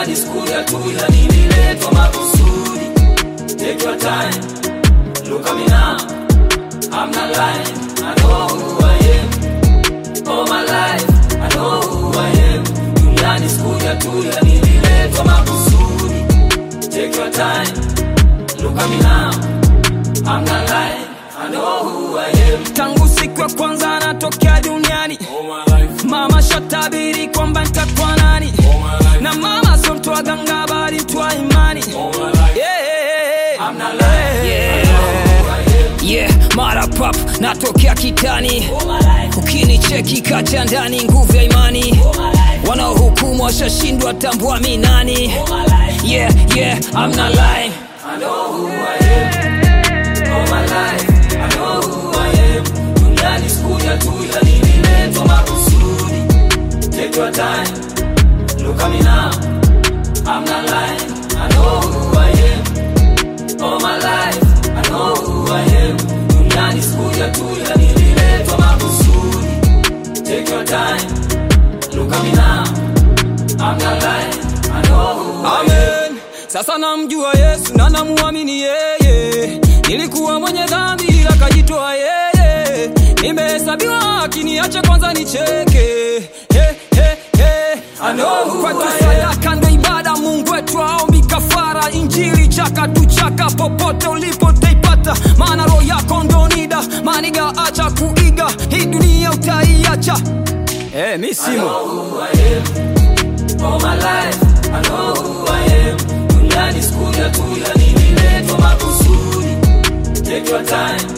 Duniani sikuja tu ila nililetwa makusudi. Take your time, look at me now. I'm not lying, I know who I am. All my life, I know who I am. Duniani sikuja tu ila nililetwa makusudi. Take your time, look at me now. I'm not lying, I know who I am. tangu siku ya kwanza natokea duniani All my life, mama shatabiri kwamba nitakuwa nani all my life, na mama sio mtu wa ganga bali mtu wa imani all my life. yeah. I'm not lying, Yeah. I know who I am. yeah mara pap natokea kitani All my life, ukinicheki kacha ndani nguvu ya imani all my life, wanaohukumu washashindwa tambua mi nani all my life. yeah yeah I'm not lying I know who I am. All my life, I know who I am. Duniani sikuja tu ila nililetwa makusudi. Take your time, look at me now. I'm not lying, I know who I am. All my life, I know who I am. Duniani sikuja tu ila nililetwa makusudi. Take your time, look at me now. I'm not lying, I know who I am. Amen. Sasa namjua Yesu na namuamini yeye. Nilikuwa mwenye dhambi ila kajitoa yeye. Nimehesabiwa haki, niache kwanza nicheke. He, he, he. I know who Kwetu I am. sadaka ndo ibada, Mungu wetu aombi kafara. Injili chaka tu chaka, popote ulipo taipata, maana roho yako ndo nida. Maniga acha kuiga, hii dunia utaiacha. Eh, mi I simo. know who I am. All my life, I know who I am. Duniani sikuja tu ila nililetwa makusudi. Take your time,